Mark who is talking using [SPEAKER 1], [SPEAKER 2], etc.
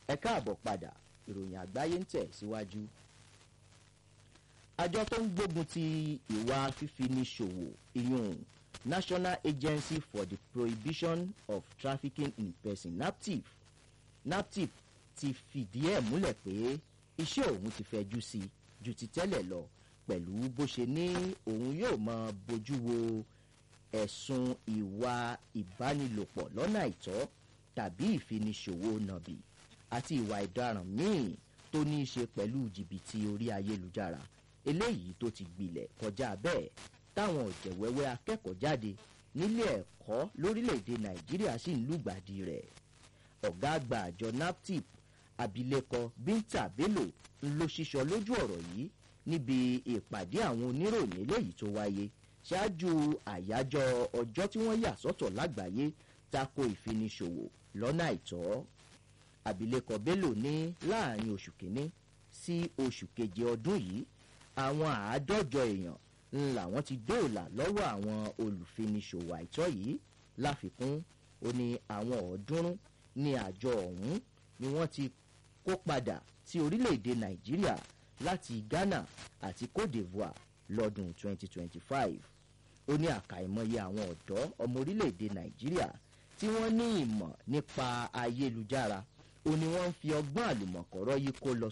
[SPEAKER 1] ẹ káàbọ̀ padà ìròyìn àgbáyé ń tẹ̀ síwájú. àjọ tó ń gbógun ti ìwà fífini ṣòwò ìyún national agency for the prohibition of trafficking in person naptip naptip ti fìdí ẹ̀ múlẹ̀ pé iṣẹ́ òun ti fẹjú sí i ju ti tẹ́lẹ̀ lọ pẹ̀lú bó ṣe ní òun yóò máa bójú wo ẹ̀sùn ìwà ìbánilòpọ̀ lọ́nà àìtọ́ tàbí ìfiniṣòwò nàbì àti ìwà ìdaràn míì tó ní í ṣe pẹ̀lú jìbìtì orí ayélujára eléyìí tó ti gbilẹ̀ kọjá bẹ́ẹ̀ táwọn ọ̀jẹ̀wẹ́wẹ́ akẹ́kọ̀ọ́ jáde nílé ẹ̀kọ́ lórílẹ̀‐èdè nàìjíríà sì ń lùgbàdì rẹ̀ ọ̀gá àgbà àjọ naptip abilékọ bínta bello ń ló ṣíṣọ lójú ọ̀rọ̀ yìí níbi ìpàdé àwọn oníròyìn eléyìí tó wáyé ṣáájú àyájọ́ ọjọ́ tí wọ́n yà sọ́tọ̀ lágbàáyé tako ìfiniṣòwò lọ́nà àìtọ́ abilékọ bello ní láàrin oṣù kínní sí oṣù keje ọdún yìí àwọn àádọ́jọ èèyàn ń làwọn ti dóòlà lọ́wọ́ àwọn olùfiniṣòwò àìtọ́ yìí láfikún ó ní àwọn ọ̀ọ́dúnrún ní àjọ ọ̀hún ni wọ́n ti kó padà sí orílẹ̀-èdè nàìjíríà láti ghana àti cote divoire lọ́dún 2025 ó ní àkàìmọye àwọn ọ̀dọ́ ọmọ orílẹ̀-èdè nàìjíríà tí wọ́n ní ìmọ̀ nípa ayélujára ó ní wọ́n ń fi ọgbọ́n àlùmọ̀kọ́rọ́ yìí kó lọ